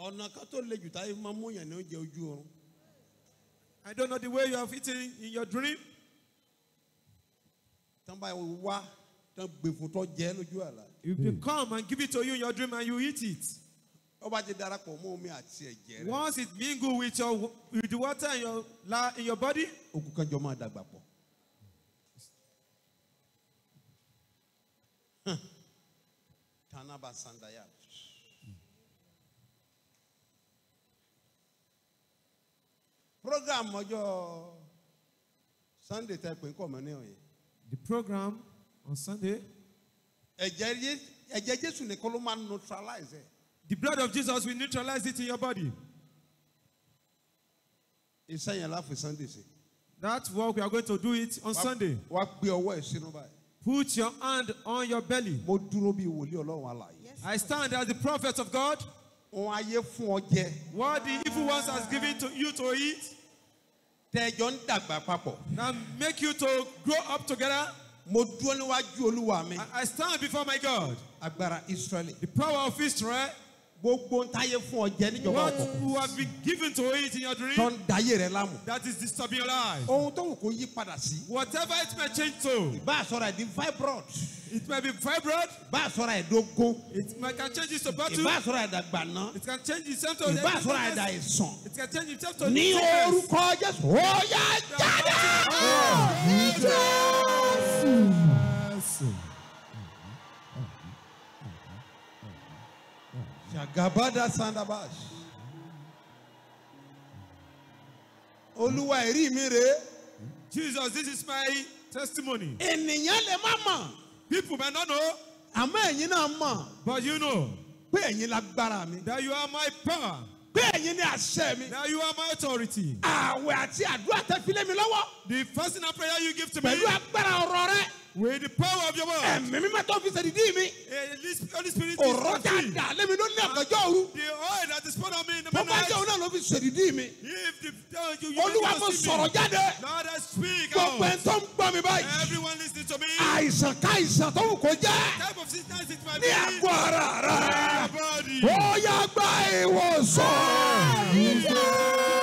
ọ̀nà kan tó le jù táyé máa mú yàn ní oúnjẹ ojú oorun. I don't know the way you have eaten in your dream. tán bá wá tán gbé fún tọ́ jẹ́ lójú àlá. If they come and give it to you in your dream and you eat it, ó bá ti darapọ̀ mọ́ omi àti ẹ̀jẹ̀ rẹ̀. once it mingle with your with the water in your la, in your body, okùn kan jọ máa dàgbà pọ̀. Hàn. tanaba sandaya. program ọjọ́ sunday tẹ pé kọ́ mọ́ ní ọ̀yẹ́. the program on Sunday, ẹ̀jẹ̀ Jé- ẹ̀jẹ̀ jésù nìkan ló máa neutralize ẹ̀. the blood of Jesus will neutralize it in your body. iṣẹ́ yẹn láfi sunday ṣe. That's what we are going to do it on Sunday. wá gbé ọwọ́ ẹ̀ sínú báyìí. Put your hand on your belly. mo dúró bíi wòlíì ọlọ́run alààyè. I stand as the prophet of God. wọn ayé fún ọ jẹ. What the evil ones has given to you to eat, tẹ́jọ́ ń dàgbà papọ̀. now make you to grow up together. mo dúró níwájú olúwa mi. I I stand before my God, agbára israẹli. the power of Israel. gbogbo ń táyé fún ọ jẹ níjọba What ọkọ. who have been given to eat in your tó dream, ń dayé rẹ láàmú. that is disturbing your life. ohun tó wù kó yí padà sí. Whatever it may change to, bá a sọ̀rọ̀ ẹ̀ di fibroid. it may be fibroid, bá a sọ̀rọ̀ ẹ̀ dógún. it may can change it to battle, ìbá a sọ̀rọ̀ ẹ̀ dàgbà ná. it can change itself to ìbá a sọ̀rọ̀ ẹ̀ dà ìsàn. it can change itself to ní sickness. orúkọ jésù. ó yá jáde. Jagabada Sandabash. Olúwa ẹ̀rí mi rèé. Jesus, this is my testimony. Ènìyàn lè má mọ̀. People may not know, Àmọ́ ẹ̀yin náà mọ̀ but you know pé ẹ̀yin lágbára mi. that you are my power, Pé ẹ̀yin ní àṣẹ mi. that you are my authority. Àwẹ̀ àti àdúrà tẹ fi lé mi lọ́wọ́. The fasting and prayer you give to me Pẹ̀lú agbára ọ̀rọ̀ rẹ. with the power of your word. Ẹ̀mí mímọ́ tó fi ṣèdídí mi. Eh, this Holy Spirit is Ọ̀rọ̀ free. dáadáa lémi ló ní ọ̀gànjọ́ òru. The oil that is poured on me in the Tó bá jẹ́ òun midnight. náà ló fi ṣèdídí mi. If the uh, you, you Olúwa don't mo see sọ̀rọ̀ me, jáde. Lord, I speak Gbogbo ẹ̀ out. tó ń gbọ́ mi báyìí. Everyone listening to me. Àìsàn káìsàn tó wù kó jẹ́. Type of sickness it might Ní be. àgọ́ ara rẹ̀. Your body. Ó yá gba ìwòsàn.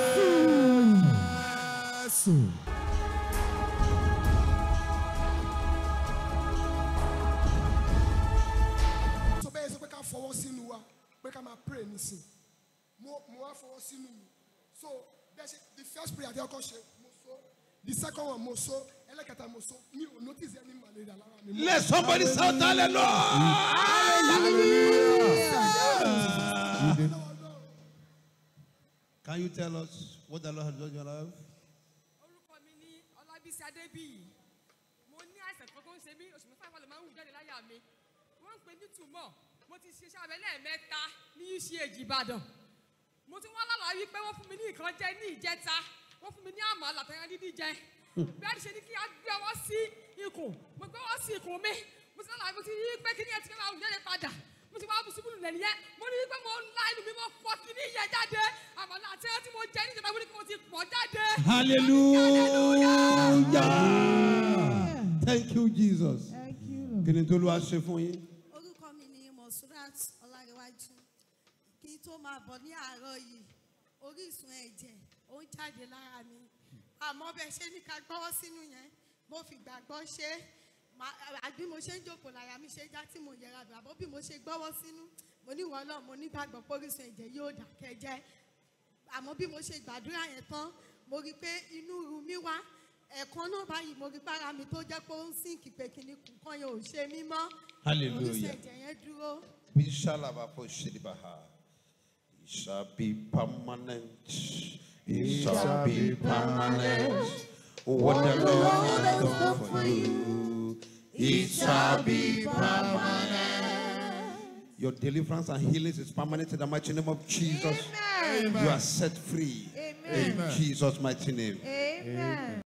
tó bẹ́ẹ̀ sọ pé ká fọwọ́ sínú wa pé ká máa pray nísìn mo mo wá fọwọ́ sínú mi so bẹ́ẹ̀ ṣe the first prayer àti ọkọ ṣe mo so the second one mo so ẹlẹ́kẹta mo so mi ò notice any malaria lára mi. mo- Let somebody shout hallelujah. Can you tell us what the Lord has done in your life? orúkọ mi ní ọlábísí adébíyì mo ní àìsàn kan tó ń ṣe mí oṣù mẹ́fà ìfọ̀lẹ̀ máa ń wù jáde láyà mi wọ́n ń pè ní tùmọ̀ mo ti ṣiṣẹ́ abẹ lẹ́ẹ̀mẹ́ta ní uch ìbàdàn mo ti wọ́n lálàá wípé wọ́n fún mi ní nǹkan jẹ ní ìjẹta wọ́n fún mi ní àmọ́ àlàtẹ̀yàn dídí jẹ bí a ti ṣe ní kí a gbé ọwọ́ sí ikùn mo gbé ọwọ́ sí ikùn mi mo ti lálàá mo ti rí pé kí ni ẹ ti fẹ́ máa wù jáde padà mo ti wá bù síbùlù lẹ̀ nìyẹn mo ní pé mo ń la inú mi mo pọ̀ kí ní ìyẹn jáde àmọ́ àtẹ̀yàn tí mo jẹ ní ìjọba mo ní kí mo ti pọ̀ jáde. Hallelujah. Thank you, Jesus. Thank you. Kí ni tó ló wá ṣe fún yín? orúkọ mi ni monsurat ọlárẹwájú kí n tó máa bọ̀ ní àárọ̀ yìí orísun ẹ̀jẹ̀ ó ń jáde lára mi àmọ́ bẹ́ẹ̀ ṣe ní ká gbọ́wọ́ sínú yẹn mo fi gbàgbọ́ ṣe Má- àbí mo ṣe ń jókòó lára mi ṣe já tí mo yẹra bẹ̀ àbọ̀ bí mo ṣe gbọ́wọ́ sínú mo ní wọ́n náà mo nígbàgbọ́ pé orísun ẹ̀jẹ̀ yóò dákẹ́ jẹ́ àmọ́ bí mo ṣe gbàdúrà yẹn tán mo rí i pé inú ru mi wá ẹ̀ẹ̀kan náà báyìí mo rí para mi tó jẹ́ pé ó ń sínkì pé kíní kan yẹn ò ṣe mí mọ́ Hallelujah. orísun ẹ̀jẹ̀ yẹn dúró. Bishalabako Shiribaha. It shall be permanent. It shall be permanent. What the Lord has done for you, it shall be permanent. Your deliverance and healing is permanent in the mighty name of Jesus. Amen. You are set free. Amen. In Jesus' mighty name. Amen.